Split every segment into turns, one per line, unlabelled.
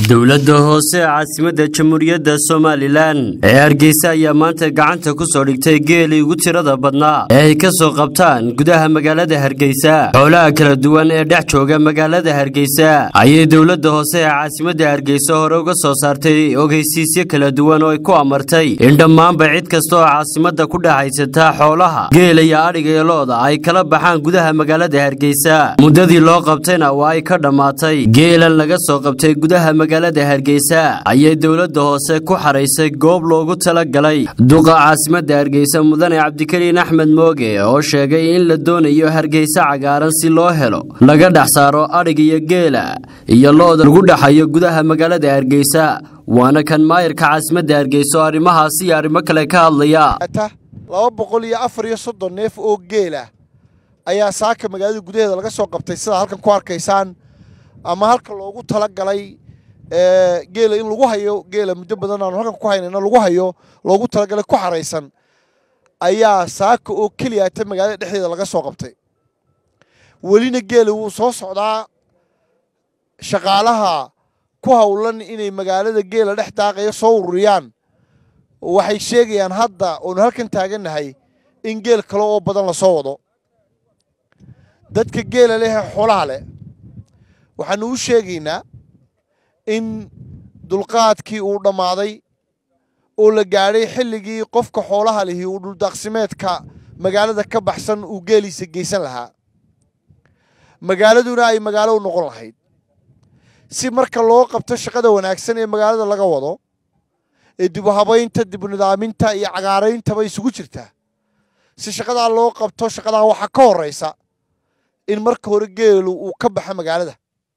dowladda hoose ee caasimadda jamhuuriyadda somalilan ee hargeysa ayaa maanta gacanta ku soo dhigtay geelii ugu tirada badnaa ee ay ka soo qabtaan gudaha magaalada hargeysa xoolaha kala duwan ee dhex jooga magaalada hargeysa ayay dowladda hoose ee caasimadda hargeysa hore uga soo saartay ogeysiisyo kala duwan oo ay ku amartay in dhammaanba cid kasta oo caasimadda ku dhexaysata xoolaha geela iyo adhiga iyo looda ay kala baxaan gudaha magaalada hargeysa muddadii loo qabtayna waa ay ka dhammaatay geelan laga soo qabtay gudaha magaalada hargeysa ayay dowladda hoose ku xaraysay goob loogu talagalay duqa caasimadda hargeysa mudane cabdikariin axmed mooge oo sheegay in la doonayo hargeysa cagaaran si loo helo laga dhex saaro adhig iyo geela iyo looda lagu dhexayo gudaha magaalada hargeysa waana kan maayarka caasimadda hargeysa oo arrimahaasi iyo arrimo kale ka hadlaya
laba boqol iyo afar iyo soddon neef oo geela ayaa saaka magaalada gudaheeda laga soo qabtay sidaa halkan ku arkaysaan ama halka loogu talagalay geela in lagu hayo geela muddo badan aanu halkan ku haynayna lagu hayo loogu talagalay ku xaraysan ayaa saaka oo keliyaata magaalada dhexdeeda laga soo qabtay welina geela wuu soo socdaa shaqaalaha ku howlan inay magaalada geela dhex daaqaya soo ururiyaan waxay sheegayaan hadda oonu halkan taagannahay in geel kale oo badan lasoo wado dadka geela leh ee xoolaha leh waxaanu u sheegaynaa in dulqaadkii uu dhammaaday oo la gaadhay xilligii qofka xoolaha lihi uu dhuldaaqsimeedka magaalada ka baxsan uu geeliisa geysan lahaa magaaladuna ay magaalo u noqon lahayd si marka loo qabto shaqada wanaagsan ee magaalada laga wado ee dibu habaynta dibu nidaaminta iyo cagaarayntaba isugu jirtaa si shaqadaa loo qabto shaqadaa waxaa ka horraysa in marka hore geelu uu ka baxo magaalada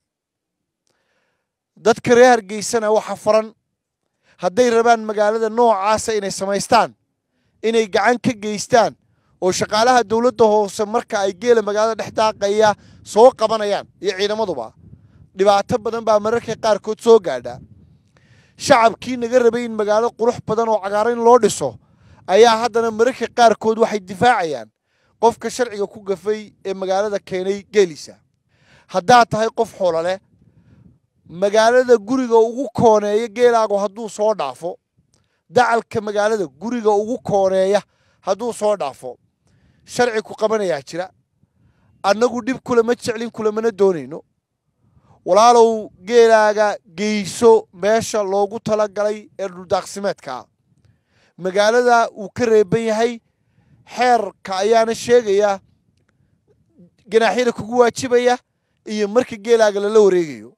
dadka reer hargeysana waxa faran hadday rabaan magaalada noocaasa inay samaystaan inay gacan ka geystaan oo shaqaalaha dowladda hoose marka ay geela magaalada dhex daaqaya soo qabanayaan iyo ciidamaduba dhibaato badan baa mararka qaarkood soo gaadha shacabkii naga rabay in magaalo qurux badan oo cagaaran loo dhiso ayaa haddana mararka qaarkood waxay difaacayaan qofka sharciga ku gafay ee magaalada keenay geeliisa haddaad tahay qof xoolo leh magaalada guriga ugu kooneeya geelaagu hadduu soo dhaafo dacalka magaalada guriga ugu kooneeya hadduu soo dhaafo sharci ku qabanayaa jira annagu dhib kulama jeclin kulamana doonayno walaalow geelaaga geyso meesha loogu talagalay ee dhuldaaqsimeedkaa magaalada uu ka reeban yahay xeerka ayaana sheegaya ganaaxyada kugu waajibaya iyo marka geelaaga lala wareegayo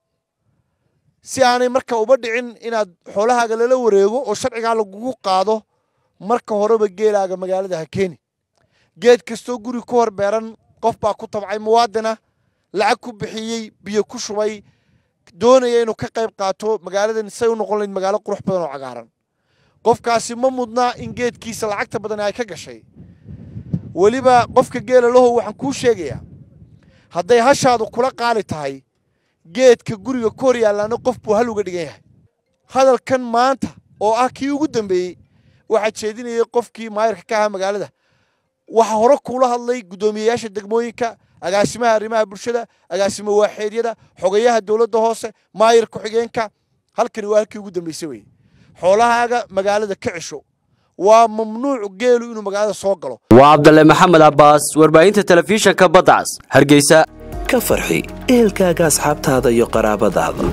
si aanay marka uba dhicin inaad xoolahaaga lala wareego oo sharcigaa lagugu qaado marka horeba geelaaga magaalada ha keeni geed kastoo guri ku hor beeran qof baa ku tabcay muwaadina lacag ku bixiyey biyo ku shubay doonaya inuu ka qayb qaato magaaladan say u noqon lahayd magaalo qurux badan oo cagaaran qofkaasi ma mudnaa in geedkiisa lacagta badan ay ka gashay weliba qofka geela lahow waxaan kuu sheegayaa hadday hashaadu kula qaali tahay geedka guriga ku hor yaallaana qof buu hal uga dhigan yahay hadalkan maanta oo ah kii ugu dambeeyey waxaa jeedinayay qofkii maayarka ka ahaa magaalada waxaa hore kuula hadlay guddoomiyeyaasha degmooyinka agaasimaha arrimaha bulshada agaasimo waaxeedyada xogayaha dowladda hoose maayar ku-xigeenka halkani waa halkii ugu dambeysay weye xoolahaaga magaalada ka cesho waa mamnuuc geelu inuu magaalada soo galo
waa cabdalle maxamed cabbaas warbaahinta telefishanka badcas hargeysa
ka farxi ehelkaaga asxaabtaada iyo qaraabadaada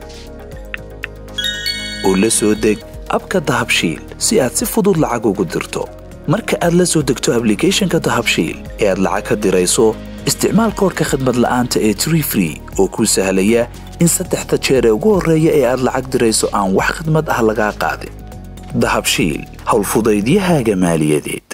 oo la soo deg abka dahabshiil si aad si fudud lacag ugu dirto marka aad la soo degto ablicathonka dahabshiil ee aad lacag ka dirayso isticmaal koorka khadmad la'aanta ee tree free oo kuu sahlaya in saddexda jeer ee ugu horreeya ee aad lacag dirayso aan wax khadmad ah lagaa qaadin dahabshiil howlfudaydiyahaaga maaliyadeed